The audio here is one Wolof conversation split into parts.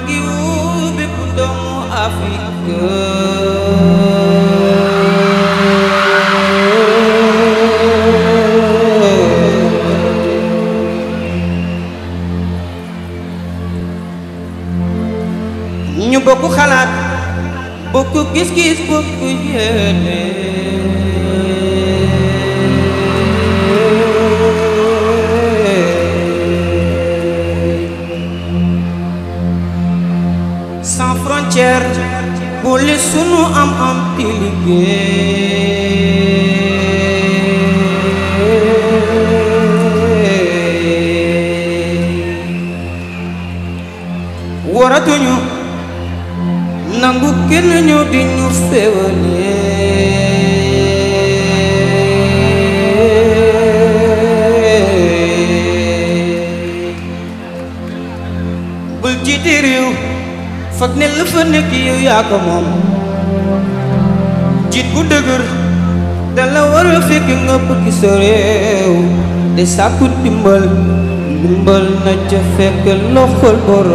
ngi woo bépp doomu Afrique ñu bokk xalaat bokk gis-gis bokk yéene sans frontière boole sunu am am di liggéey waratuñu nangu kenn ñëw di ñu féewale bul jiite réew foog ne la fa nekk yow yaa ko moom jiit bu dëgër dala war a fekk nga bëgg sa réew te sàkku ndimbal ndimbal na ca fekk loxol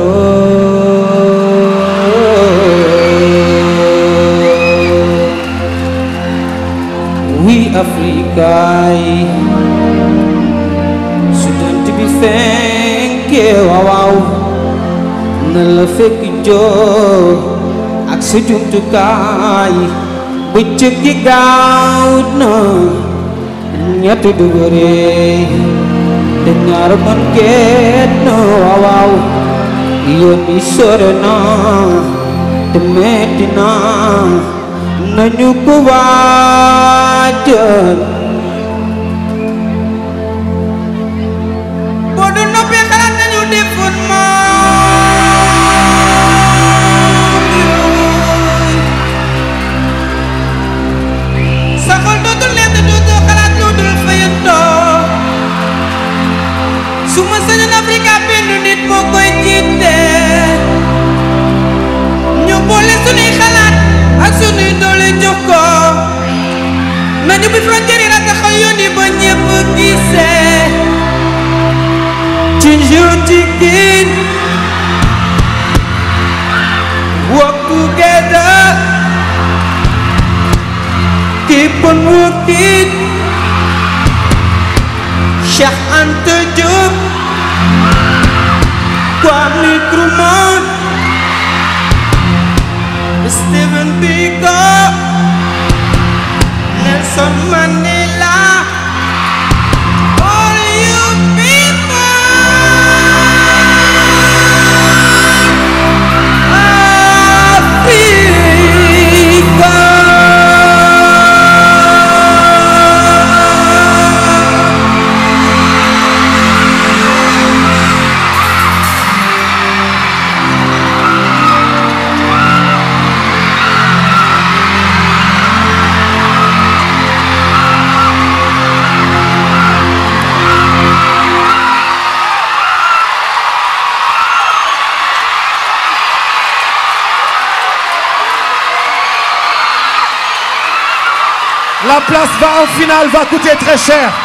boroom wi Afrika yi su jant bi fenkee waaw waaw na la fekk jóg ak sa jumtukaay bëccëg gi gaaw na ñett dugare te ñaar mën génn waaw waaw yoon yi sore na te metti na nañu ko waajal boo du noppee xalaat nañu defoon maam yooyu sa xol dootul nekk dootoo xalaat lu dul fayantoo su ma sañoon Afrika benn nit moo koy jiite ñu boole sunuy xalaat ak sunuy doole jox ko nañu bi frontière yi rataxal yoon yi ba ñépp gisee Ginger chicken Work together Keep on working Cheikh Anta Diop Kwame Nkrumah Stephen Biko Nelson Mandela All you people Africa La place va en finale va coûter très cher.